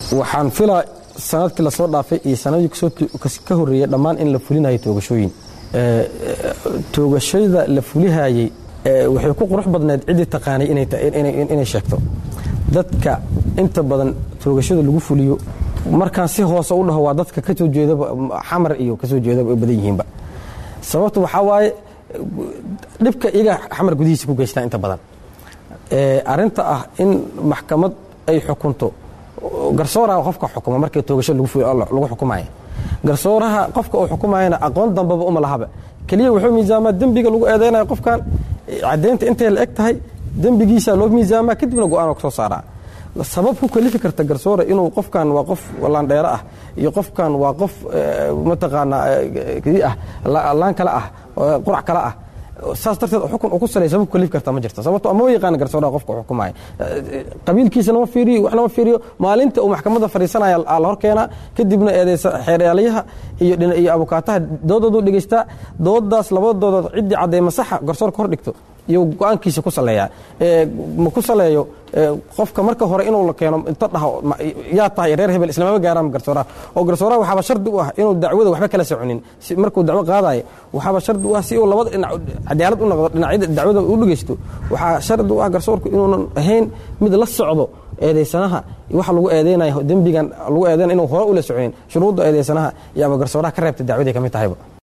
waxaan filaa sanadkii lasoo dhaafay iyo sanadii ka horreeyey dhammaan in la fulinayo toogashooyin toogashada la fulihayey waxay ku qurux badneed ciddii taqaanay inay sheegto dadka inta badan toogashada lagu fuliyo markaan si hoose u dhaho waa dadka ka soo jeedaba xamar iyo ka soo jeedaba ay badan yihiinba sababta waxaa waaye dhibka iyaga xamar gudihiisa ku geystaa inta badan arinta ah in maxkamad ay xukunto garsooraha qofka xukuma markii toogasho lagu xukumaya garsooraha qofka uu xukumayana aqoon dambaba uma lahaba keliya wuxuu miisaamaa dembiga lagu eedaynaya qofkan caddaynta intay la eg tahay dembigiisa loo miisaamaa kadibna go-aan ka soo saaraa sabab ku kalifi karta garsoore inuu qofkan waa qof laandheero ah iyo qofkan waa qof mataqaanaa ah laan kale ah qurac kale ah saas darteed xukun uu ku salay sabab kalifi karta ma jirto sababto ama yaqaan garsooraha qofka uu xukumaya qabiilkiisana ma fiiriyo waxna ma fiiriyo maalinta uu maxkamadda fadhiisanaya aa la hor keenaa kadibna eedeysa xeeryaalayaha iyo iyo abukaataha doodoodu dhegaystaa doodaas labadooda ciddii caddeema saxa garsoorka hor dhigto iyo go-aankiisa ku saleeyaa ma ku saleeyo qofka marka hore inuu la keeno inta dhaho yaa tahay reer hebel islamama gaaraan garsooraha oo garsooraha waxaaba shardi u ah inuu dacwada waxba kala soconin markuu dacwo qaadayo waxaaba shardi u ah si uu labada dhinac cadaalad u noqdo dhinacyada dacwada u dhegeysto waxaa shardi u ah garsoorku inuunan ahayn mid la socdo eedeysanaha waxa lagu eedeynayo dembigan lagu eedeynaya inuu hore ula soconin shuruudda eedeysanaha yaaba garsooraha ka reebta dacwadii ka mid tahayba